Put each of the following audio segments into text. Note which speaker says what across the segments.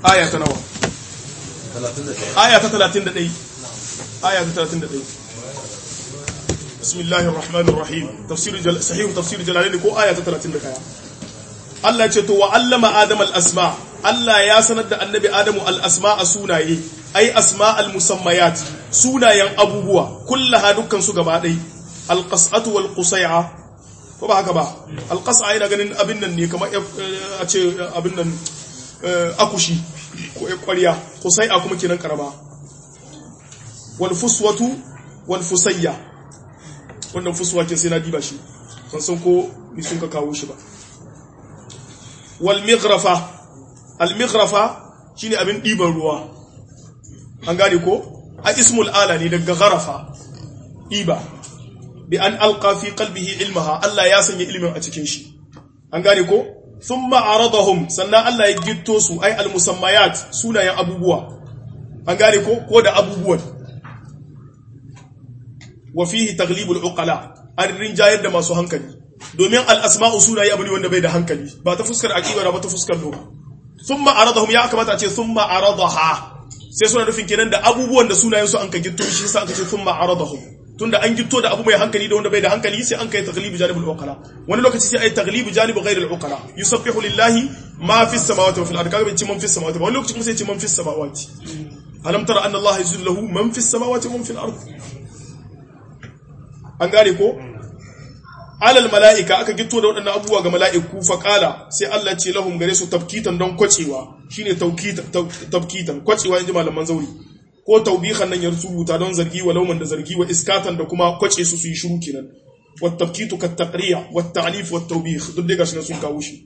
Speaker 1: aya ta nawa aya ta 31 aya ta 31 bismillahir rahmanir rahim tafsir sahih tafsir jalalaini ko aya ta 31 Allah ce to wa allama adam al asma Allah ya sanar da annabi adamu al asma a sunaye ai asma al musammayat sunayen abubuwa kullaha dukkan su gaba dai al qas'atu wal qusay'a ko ba haka ba al qas'a ina ganin abin nan ne kamar a ce abin nan akushi ko ƙwarya qusay'a kuma kenan karama wal fuswatu wal fusayya wannan fuswa ke sai na diba shi san san ko ni sun ka kawo shi ba wal mighrafa al mighrafa shine abin diban ruwa an gane ko a ismul ala ne daga gharafa diba bi an alqa fi qalbihi ilmaha Allah ya sanya ilimin a cikin shi an gane ko thumma aradahum sannan Allah ya gitto su ai al musammayat sunayen abubuwa an gane ko ko da abubuwan wa fihi taglibul uqala an rinjayar da masu hankali domin al-asma'u sunaye abu ne wanda bai da hankali ba ta fuskar aqida ba ta fuskar lugha thumma aradahum ya kamata a ce thumma aradaha sai suna nufin kenan da abubuwan da sunayen su an ka gitto shi sai aka ce thumma aradahum tunda an gitto da abu mai hankali da wanda bai da hankali sai an kai taglibu janibul uqala wani lokaci sai ai taglibu janibu ghairil uqala yusabbihu lillahi ma fis samawati wa fil ardi kaga bai ci man fis samawati wani lokaci kuma sai ci man fis samawati alam tara anna allaha yuzillu lahu man fis samawati wa man fil ardi an gane ko alal mala'ika aka gito da waɗannan abubuwa ga mala'iku faƙala sai Allah ce lahum gare su tafkitan don kwacewa shine tafkitan kwacewa yanzu malaman zauri ko taubihan nan ya rubuta don zargi wa lauman da zargi wa iskatan da kuma kwace su su yi shiru kenan wa tafkitu ka taqriya wa ta'lif wa tawbih duk dai gashi sun kawo shi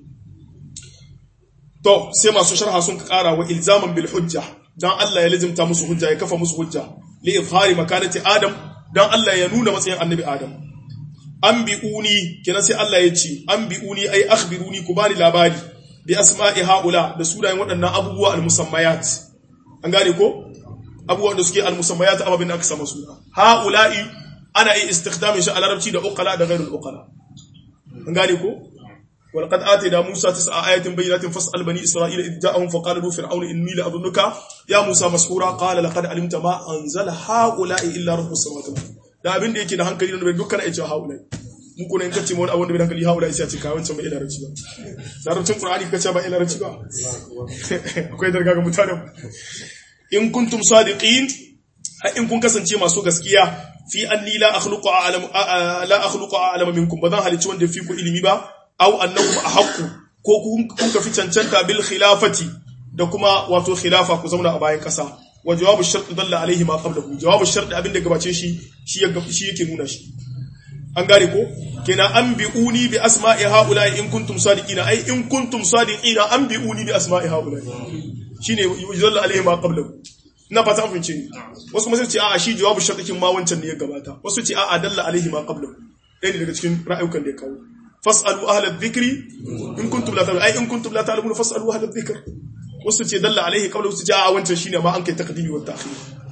Speaker 1: to sai masu sharha sun ƙara wa ilzaman bil hujja dan Allah ya lazimta musu hujja ya kafa musu hujja li izhari makanati adam dan Allah ya nuna matsayin annabi Adam an bi'uni kenan sai Allah ya ce an bi'uni ai akhbiruni ku bani labari bi asma'i haula da sunayen waɗannan abubuwa al-musammayat an gane ko abubuwan da suke al-musammayat ababin aka sama suna haula'i ana yi istikhdamin shi a larabci da uqala da ghairul uqala an gane ko ولقد آتينا موسى تسع آيات بينات فاسأل بني إسرائيل إذ جاءهم فقال له فرعون إني لأظنك يا موسى مسحورا قال لقد علمت ما أنزل هؤلاء إلا رب السماوات والأرض da abin da yake da hankali da bai dukkan aice haulai mu kuma in kace mu wani abin da bai hankali haulai sai a ce kawai wancan bai larabci ba larabcin qur'ani kace ba larabci ba akwai darga ga mutanen in kuntum sadiqin in kun kasance masu gaskiya fi anni la akhluqu a'lam la akhluqu a'lam minkum bazan halici wanda fi ku ilimi ba aw annakum ahqqu ko kun ka fi cancanta bil khilafati da kuma wato khilafa ku zauna a bayan kasa wa jawabu shart dalla alaihi ma qablahu jawabu shart abin da gabace shi shi ya shi yake nuna shi an gane ko kenan an bi'uni bi asma'i haula in kuntum sadiqina ai in kuntum sadiqina an bi'uni bi asma'i haula shine dalla alaihi ma qablahu ina fata an fince ni wasu kuma sai ce a'a shi jawabu shart kin ma wancan ne ya gabata wasu ce a'a dalla alaihi ma qablahu ɗaya ne daga cikin ra'ayukan da ya kawo fas'alu ahla dhikri in kuntum la ta'lamun ai in kuntum la ta'lamun fas'alu ahla dhikr wasu ce dalla alaihi qabla wasu ce a wancan shine ma an kai taqdimi wa ta'khir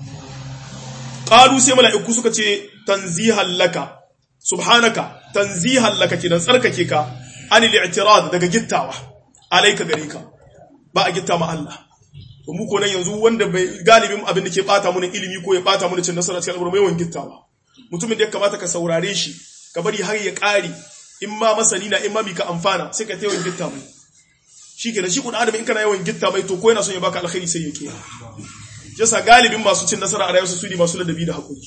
Speaker 1: qalu sai mala'iku suka ce tanzihan laka subhanaka tanzihan laka kidan tsarkake ka anil i'tirad daga gittawa alayka gare ka ba a gitta ma Allah to mu ko nan yanzu wanda bai galibin abin da ke bata mu ilimi ko ya bata mu cin nasara cikin al'amura mai wan gittawa mutumin da ya kamata ka saurare shi ka bari har ya kare in ma masani na in ma ka amfana sai ka tayawan gitta mai shi kenan shi kun adam in kana yawan gitta mai to ko yana son ya baka alkhairi sai ya ke yasa galibin masu cin nasara a rayuwarsu su ne masu ladabi da hakuri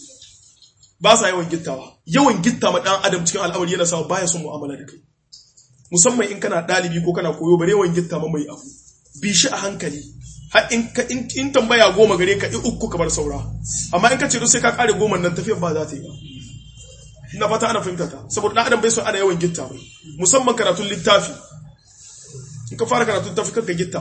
Speaker 1: ba sa yawan gittawa yawan gitta ma dan adam cikin al'amari yana sa baya son mu'amala da kai musamman in kana dalibi ko kana koyo bare yawan gitta ma mai abu bi shi a hankali har in ka in tambaya goma gare ka in uku kamar saura amma in ka ce sai ka kare goma nan tafiyar ba za ta yi ba ina fata ana fahimta ta saboda dan adam bai son ana yawan gitta mai musamman karatun littafi in ka fara karatun littafi kanka gitta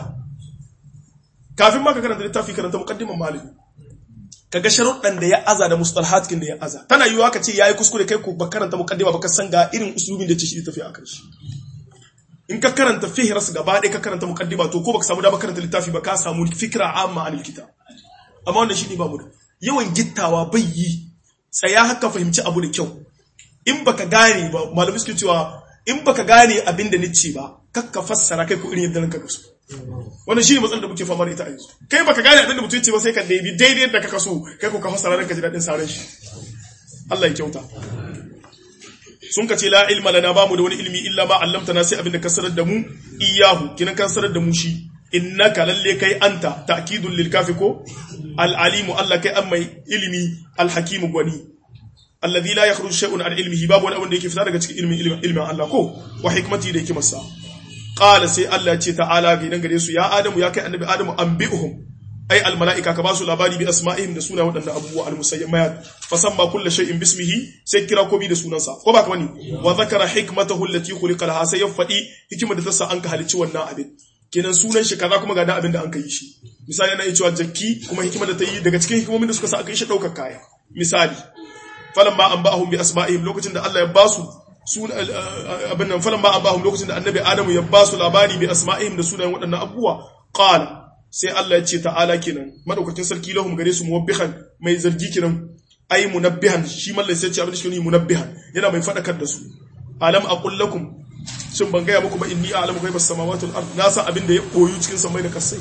Speaker 1: kafin ma ka karanta littafi karanta muqaddiman malami kaga sharuɗan da ya aza da mustalahatkin da ya aza tana yiwuwa ka ce yayi kuskure kai ko ba karanta muqaddima ba ka san ga irin usulubin da ce shi tafi a karshe in ka karanta fihras gaba ɗaya ka karanta muqaddima to ko baka samu dama karanta littafi ba ka samu fikra amma anil kitab amma wannan shine ba mu da yawan gittawa bai yi tsaya haka fahimci abu da kyau in baka gane ba malamai suke cewa in baka gane abin da nice ba kakka fassara kai ko irin yadda ranka so wannan shi ne matsalar da muke fama da ita a yanzu kai baka gane abin da mutum ce ba sai ka daidai daidai da kaka so kai ko ka fasara ranka ji daɗin saran shi Allah ya kyauta sun ka ce la ilma lana bamu da wani ilmi illa ma allamtana sai abin da ka sanar da mu iyahu kinan kan sanar da mu shi innaka lalle kai anta ta'kidun lil kafi ko al alimu Allah kai an mai ilmi al hakimu gwani alladhi la yakhruju shay'un an ilmihi babu wani abin da yake fita daga cikin ilmin ilmin Allah ko wa hikmati da hikimarsa qala sai Allah ya ce ta'ala ga idan gare su ya adamu ya kai annabi adamu anbi'uhum ai al malaika ka basu labari bi asma'ihim da suna wadannan abubuwa al musayyamat fasamma kullu shay'in bismihi sai kira ko bi da sunansa ko ba ka bane wa zakara hikmatahu allati khuliqa laha sai ya fadi hikimar da ta sa an ka halicci wannan abin kenan sunan shi kaza kuma ga da abin da an ka yi shi misali yana cewa jakki kuma hikimar da ta yi daga cikin hikimomin da suka sa aka yi shi daukar kaya misali falamma anba'ahum bi asma'ihim lokacin da Allah ya basu sun abin nan falamma anba'ahum lokacin da annabi Adamu ya basu labari bi asma'ihim da sunayen waɗannan abubuwa qala sai Allah ya ce ta'ala kenan madaukakin sarki lahum gare su muwabbihan mai zargi kenan ai munabbihan shi mallai sai ce abin da shi ne munabbihan yana mai fadakar da su alam aqul lakum shin ban gaya muku ba inni a'lamu ghaibas samawati wal ard na san abin da ya koyu cikin samai da kasai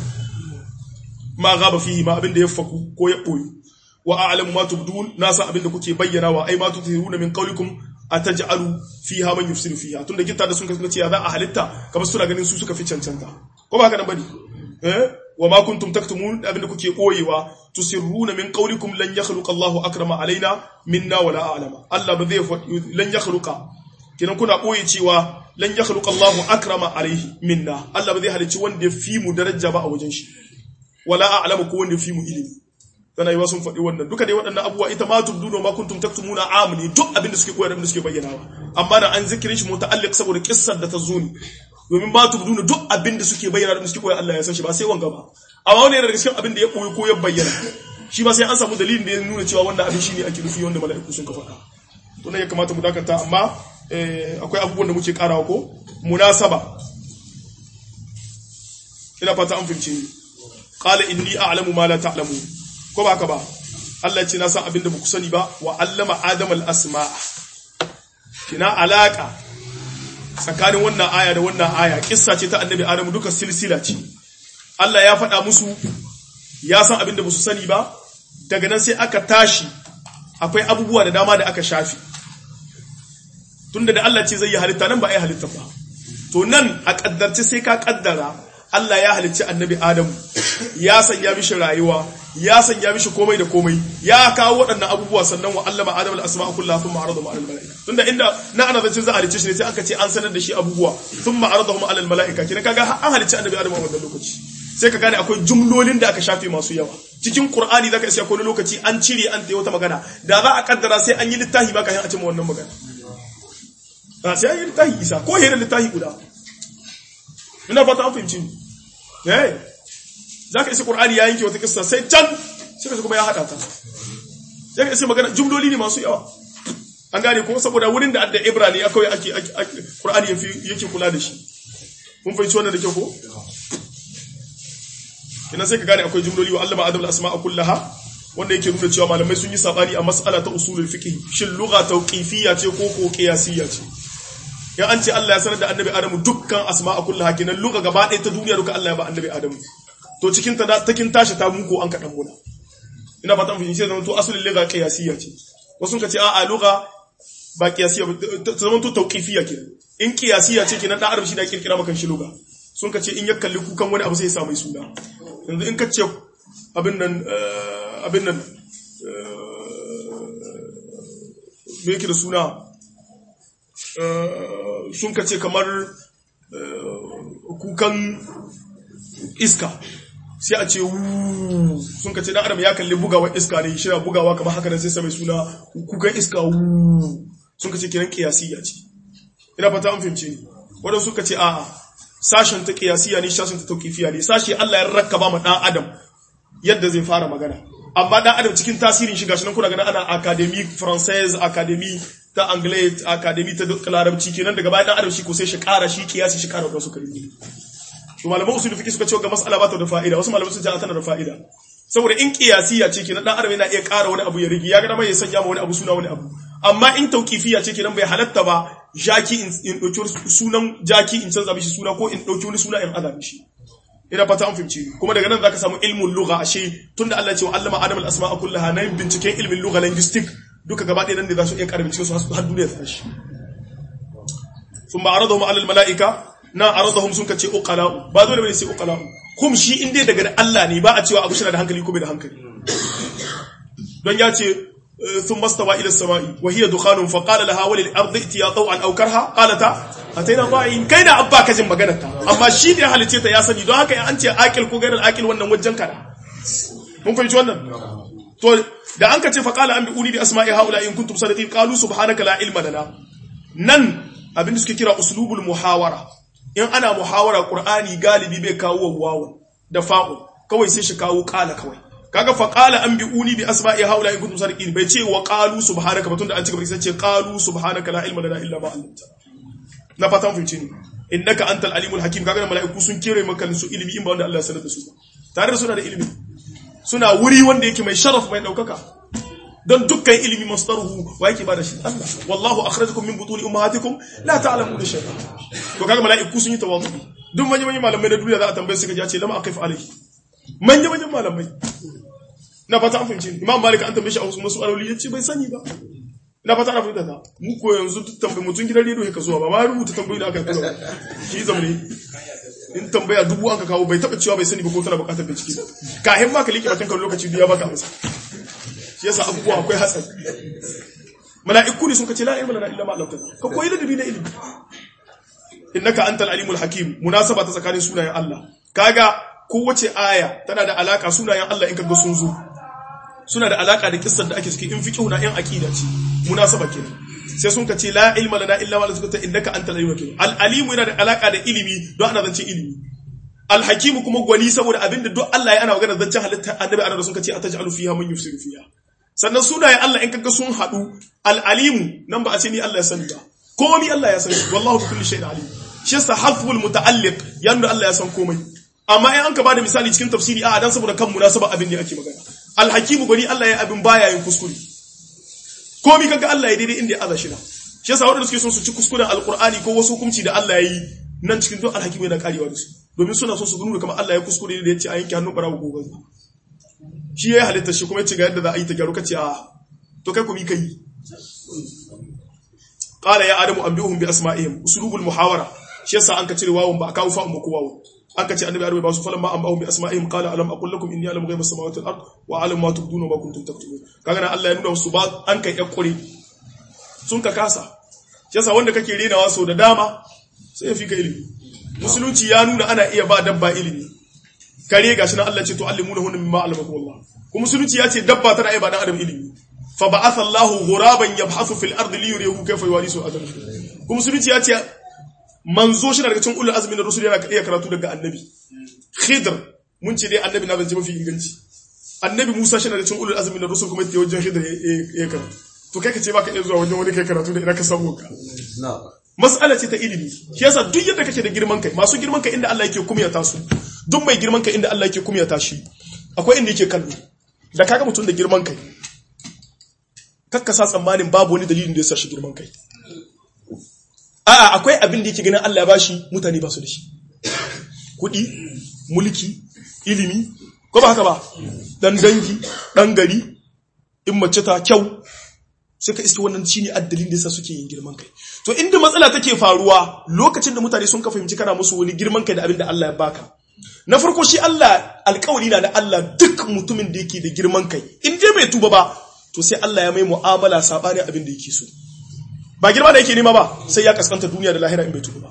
Speaker 1: ma gaba fihi ma abin da ya faku ko ya koyu wa a'lamu ma tubdun na san abin da kuke bayyana wa ai ma tuthiruna min qawlikum ataj'alu fiha man yufsidu fiha tunda gitta da sun kasance ya za a halitta kamar suna ganin su suka fi cancanta ko ba haka nan bane eh wa ma kuntum taktumun abin da kuke koyewa tusirruna min qawlikum lan yakhluqa Allahu akrama alaina minna wala a'lama Allah ba zai lan yakhluqa kinan kuna koyi cewa lan yakhluqa Allahu akrama alaihi minna Allah ba zai halicci wanda ya fi mu daraja ba a wajen shi wala a'lamu ko wanda ya fi mu ilimi tana yi sun faɗi wannan duka dai waɗannan abubuwa ita ma tubduna ma kuntum taktumuna amni duk abin da suke koyar abin da suke bayyanawa amma da an zikirin shi muta'alliq saboda kissar da ta zo ne domin ma tubduna duk abin da suke bayyana abin da suke koyar Allah ya san shi ba sai wanga ba amma wani daga cikin abin da ya koyi ko ya bayyana shi ba sai an samu dalilin da ya nuna cewa wannan abin shine ake nufi wanda mala'iku sun ka faɗa to ne ya kamata mu dakanta amma akwai abubuwan da muke karawa ko munasaba ina fata an fahimce ni qala inni a'lamu ma la ta'lamun ko ba ka ba Allah ce na san abin da ku sani ba wa allama adam al-asma'a kina alaka tsakanin wannan aya da wannan aya kissa ce ta annabi adam duka silsila ce Allah ya faɗa musu ya san abin da ba su sani ba daga nan sai aka tashi akwai abubuwa da dama da aka shafi tunda da Allah ce zai yi halitta nan ba a yi halitta ba to nan a kaddarci sai ka kaddara Allah ya halicci annabi Adamu ya sanya mishi rayuwa ya sanya mishi komai da komai ya kawo waɗannan abubuwa sannan wa allama Adamu al-asma'a kullaha thumma aradahum 'ala al-mala'ika tunda inda na ana zancin za a halicce shi ne sai aka ce an sanar da shi abubuwa thumma aradahum 'ala al-mala'ika kina kaga an halicci annabi Adamu a wannan lokaci sai ka gane akwai jumlolin da aka shafe masu yawa cikin Qur'ani zaka isa akwai lokaci an cire an tayi wata magana da za a kaddara sai an yi littafi ba kafin a cimma wannan magana sai an yi littafi isa ko hira littafi guda ina fata an fahimci ni eh zaka isa qur'ani ya yanke wata kissa sai can sai ka kuma ya hada ta sai ka isa magana jumloli ne masu yawa an gane kuma saboda wurin da adda ibrani akwai ake qur'ani yake kula da shi mun fahimci wannan da kyau ko ina sai ka gane akwai jumloli wa allama adam al-asma'a kullaha wanda yake nuna cewa malamai sun yi sabani a mas'ala ta usulul fiqh shin lugha tawqifiyya ce ko ko qiyasiyya ce ya an ce Allah ya sanar da annabi Adamu dukkan asma'a kullaha kenan luka gaba ɗaya ta duniya duka Allah ya ba annabi Adamu to cikin ta takin tashi ta muku an kaɗan muna ina fata mun fahimci zama to asalin lugha qiyasiyya ce wasu ka ce a'a lugha ba qiyasiyya ta zama to tawqifiyya kenan in qiyasiyya ce kenan dan adam shi da kirkira maka shi lugha sun ka ce in ya kalli kukan wani abu sai ya sa mai suna yanzu in ka ce abin nan abin nan me yake da suna sun ka ce kamar kukan iska sai a ce wuuu sun ka ce dan adam ya kalli bugawa iska ne shi na bugawa kamar haka nan sai sai suna kukan iska wuuu sun ka ce kiran kiyasiya ce ina fata an fahimce ni wadanda suka ce a'a sashen ta kiyasiya ne sashen ta tauqifiya ne sashi Allah ya rakkaba ma dan adam yadda zai fara magana amma dan adam cikin tasirin shi gashi nan kuna ganin ana académie française académie ta anglais academy ta duk larabci kenan daga bayan dan adam shi ko sai shi kara shi kiyasi shi kara wasu kalmomi to malaman usul fiqh suka ce ga mas'ala ba ta da fa'ida wasu malaman sun ce tana da fa'ida saboda in kiyasiya ce kenan dan adam yana iya kara wani abu ya rigi ya ga dama ya sanya ma wani abu suna wani abu amma in tauqifiya ce kenan bai halatta ba jaki in dauki sunan jaki in canza mishi suna ko in dauki wani suna in aza mishi ina fata an fahimci kuma daga nan zaka samu ilmin lugha ashe tunda Allah ya ce wa allama adam al-asma'a kullaha nan binciken ilmin lugha linguistic duka gaba ɗaya nan ne za su iya karbi cikin su har duniya ta tashi thumma aradahum ala al-mala'ika na aradahum sun kace uqala ba dole bane sai uqala kum shi in dai daga Allah ne ba a cewa abu shi da hankali ko bai da hankali don ya ce ثم استوى الى السماء وهي دخان فقال لها وللارض ائتيا طوعا او كرها قالتا اتينا طائعين كاين abba kajin maganar ta amma shi da halice ta ya sani don haka an ce akil ko gairar akil wannan wajen kada mun fahimci wannan to da an ka ce faqala an bi uli bi asma'i haula in kuntum sadiqin qalu subhanaka la ilma lana nan abin da suke kira uslubul muhawara in ana muhawara qur'ani galibi bai kawo wawu da fa'u kawai sai shi kawo qala kawai kaga fa qala an bi'uni bi asma'i haula in kuntum sadiqin bai ce wa qalu subhanaka batun da an cika sai ce qalu subhanaka la ilma lana illa ma 'allamtana na fatan fice ne innaka antal alimul hakim kaga mala'iku sun kere maka su ilimi in ba wanda Allah ya sanar da su tare da suna da ilimi suna wuri wanda yake mai sharaf mai daukaka don dukkan ilimi masdaruhu wa yake bada shi Allah wallahu akhrajakum min butuni ummahatikum la ta'lamuna shay'a to kaga mala'iku sun yi tawaddu duk manyan manyan malamai na duniya za a tambaye su kaje ce lama aqif alayhi manyan manyan malamai na fata an fahimci imam malik an tambaye shi a wasu mas'aloli yace bai sani ba na fata na fahimta ta mu ko yanzu duk tambaye mutun gidan rediyo ka zuwa ba ma rubuta tambayoyi da aka kula shi zamne in tambaya dubu an ka kawo bai taba cewa bai sani ba ko tana bukatar bincike kahin ma ka liƙe bakin kan lokaci da ya baka amsa shi yasa abubuwa akwai hatsari mala'iku ne sun kace la ilma lana illa ma 'allamtana ka koyi da na ilimi innaka antal alimul hakim munasaba ta tsakanin sunayen Allah kaga kowace aya tana da alaka sunayen Allah in kaga sun zo suna da alaka da kissar da ake ciki in fiqhu na yan aqida ce munasaba kenan sai sun kace la ilma lana illa ma 'allamtana innaka antal alimul hakim al alimu yana da alaka da ilimi don ana zance ilimi al hakim kuma gwani saboda abinda duk Allah ya ana magana zancen halitta annabi annabi sun kace ataj'alu fiha man yufsidu fiha sannan sunayen Allah in kaga sun haɗu al'alimu nan ba a ce ni Allah ya sani ba komi Allah ya sani wallahu bi kulli shay'in alim shi yasa harful muta'alliq ya nuna Allah ya san komai amma in an ka bada misali cikin tafsiri a dan saboda kan munasaba abin ne ake magana alhakimu gani Allah ya abin baya yin kuskure komi kaga Allah ya daidai inda ya aza shi na shi yasa wanda suke son su ci kuskuren alqur'ani ko wasu hukunci da Allah ya yi nan cikin duk alhakimu yana karewa da su domin suna son su nuna kamar Allah ya kuskure da ya ce a yanke hannun barawo ko gaza shi ya halitta shi kuma ya ce ga yadda za a yi ta gyaru kace a to kai kuma kai qala ya adamu anbihum bi asma'ihim usulubul muhawara shi yasa an ka cire wawun ba a kawo fa'un ba ko wawun an ka ce annabi arabi ba su falan ma anbahum bi asma'ihim qala alam aqul lakum inni a'lamu ghaiba samawati wal ard wa a'lamu ma tubduna wa ma kuntum taktubun kaga nan Allah ya nuna musu ba an kai yakure sun ka kasa shi yasa wanda kake renawa so da dama sai ya fi ka ilimi musulunci ya nuna ana iya ba dabba ilimi kare gashi nan Allah ce to allimuna hunna mimma allamakum Allah kuma musulunci ya ce dabba tana iya ba dan adam ilimi fa ba'atha Allahu ghuraban yabhathu fil ardi li yuriyahu kayfa yuwarisu adam kuma musulunci ya ce manzo shi daga cikin ulul azmi na rusul yana iya karatu daga annabi khidr mun ce dai annabi na zance mafi inganci annabi Musa shi daga cikin ulul azmi na rusul kuma yake wajen khidr ya karatu to kai ka ce baka iya zuwa wajen wani kai karatu da ina ka samu ka mas'ala ce ta ilimi shi yasa duk yadda kake da girman kai masu girman kai inda Allah yake kumyata su duk mai girman kai inda Allah yake kumyata shi akwai inda yake kallo da kaga mutum da girman kai kakka sa tsammanin babu wani dalilin da ya sa shi girman kai a'a akwai abin da yake ganin Allah ya bashi mutane ba su da shi kuɗi mulki ilimi ko ba haka ba dan dangi dan gari in mace ta kyau sai ka iske wannan shine addalin da yasa suke yin girman kai to inda matsala take faruwa lokacin da mutane sun ka fahimci kana musu wani girman kai da abin da Allah ya baka na farko shi Allah alƙawari na da Allah duk mutumin da yake da girman kai in dai bai tuba ba to sai Allah ya mai mu'amala sabanin abin da yake so ba girma da yake nema ba sai ya kaskanta duniya da lahira in bai tuba ba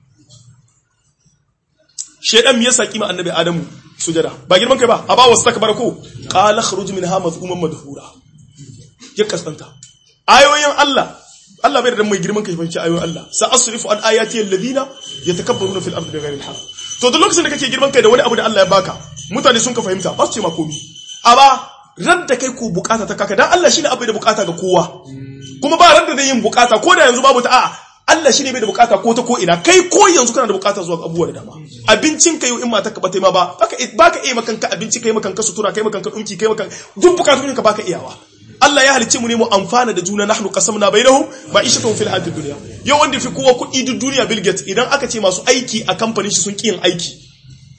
Speaker 1: shedan me yasa kima annabi adamu sujada ba girman kai ba aba wastakbara ko qala khruj minha mazmuman madhura ya kaskanta ayoyin Allah Allah bai da mai girman kai fanci ayoyin Allah sa asrifu an ayati alladhina yatakabbaruna fil ardi bighayri al to duk lokacin da kake girman kai da wani abu da Allah ya baka mutane sun ka fahimta ba su ce ma komi amma ran da kai ko bukata ta kaka dan Allah shine abu da bukata ga kowa kuma ba ran da zai yin bukata ko da yanzu babu ta a'a Allah shine bai da bukata ko ta ko ina kai ko yanzu kana da bukata zuwa abubuwa da dama abincin kai in mata ka bata ma ba baka baka iya makanka abinci kai makanka sutura kai makanka dinki kai makanka duk bukatun ka baka iyawa Allah ya halicce mu ne mu amfana da juna nahnu qasamna bainahum ma'ishatuhum fil hayatid dunya yau wanda fi kowa kuɗi duk duniya Bill Gates idan aka ce masu aiki a kamfanin shi sun ki yin aiki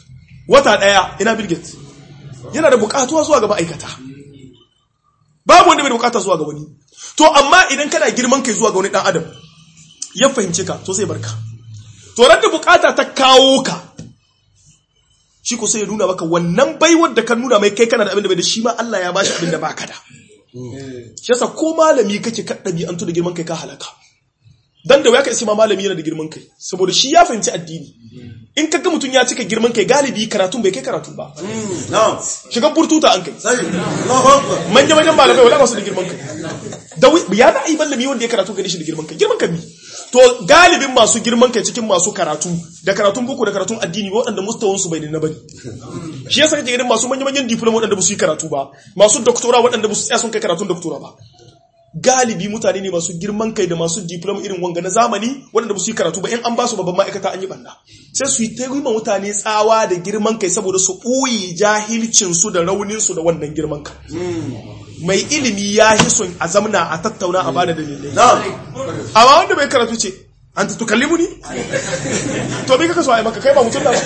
Speaker 1: wata daya ina Bill Gates yana da bukatuwa zuwa ga ma'aikata babu wanda bai da bukata zuwa ga wani to amma idan kana girman kai zuwa ga wani dan adam ya fahimce ka to sai barka to ran da bukata ta kawo ka shi ko sai ya nuna maka wannan baiwar da ka nuna mai kai kana da abin da bai da shi ma Allah ya bashi abin da baka da shi yasa ko malami kake ka ɗabi'antu da girman kai ka halaka dan da waya ka ma malami yana da girman kai saboda shi ya fahimci addini in ka ga mutum ya cika girman kai galibi karatun bai kai karatu ba shiga burtuta an kai manya manyan malamai wala ba su da girman kai da ya da ai mallami wanda ya karatu gani shi da girman kai girman kai to galibin masu girman kai cikin masu karatu da karatun boko da karatun addini waɗanda mustawan su bai da na bane shi yasa kake ganin masu manyan manyan diploma waɗanda ba su yi karatu ba masu doctora waɗanda ba su tsaya sun kai karatun doctora ba galibi mutane ne masu girman kai da masu diploma irin wanga na zamani waɗanda ba su yi karatu ba in an ba su babban ma'aikata an yi banda sai su yi ta yi mutane tsawa da girman kai saboda su ɓoye jahilcinsu da rauninsu da wannan girman kai mai ilimi ya yi son a zamna a tattauna a bada dalilai amma wanda bai karatu ce an ta tukalli muni to bai kaka so a yi maka kai ba mutum da ba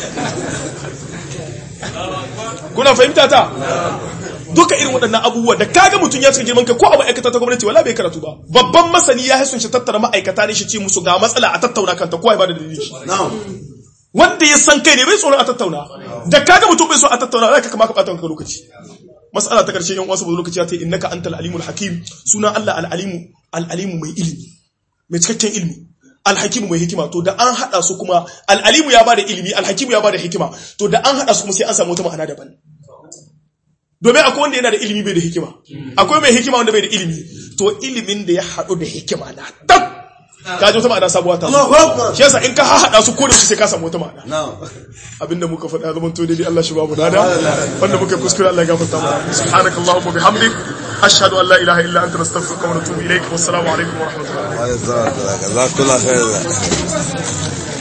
Speaker 1: kuna fahimta ta duka irin waɗannan abubuwa da kaga mutum ya cika girman kai ko a ma'aikata ta gwamnati wala bai karatu ba babban masani ya hasun shi tattara ma'aikata ne shi ce musu ga matsala a tattauna kanta ko ya bada dalili shi wanda ya san kai ne bai tsoron a tattauna da kaga mutum bai so a tattauna zaka kama ka bata lokaci mas'ala ta karshe yan uwa saboda lokaci ya ta innaka antal alimul hakim suna Allah al alimu al alimu mai ilimi mai cikakken ilimi al hakimu mai hikima to da an hada su kuma al alimu ya bada ilimi al hakimu ya bada hikima to da an hada su kuma sai an samu wata ma'ana daban domin akwai wanda yana da ilimi bai da hikima akwai mai hikima wanda bai da ilimi to ilimin da ya haɗu da hikima na tab ka ji wata ma'ana sabuwa ta shi yasa in ka haɗa su ko da shi sai ka samu wata ma'ana abinda muka faɗa zaman to daidai Allah shi ba mu dada wanda muka kuskure Allah ya gafarta mu subhanakallahumma bihamdik ashhadu an la ilaha illa anta nastaghfiruka wa natubu ilaik wassalamu alaikum wa rahmatullahi
Speaker 2: wa rahmatullahi wa barakatuh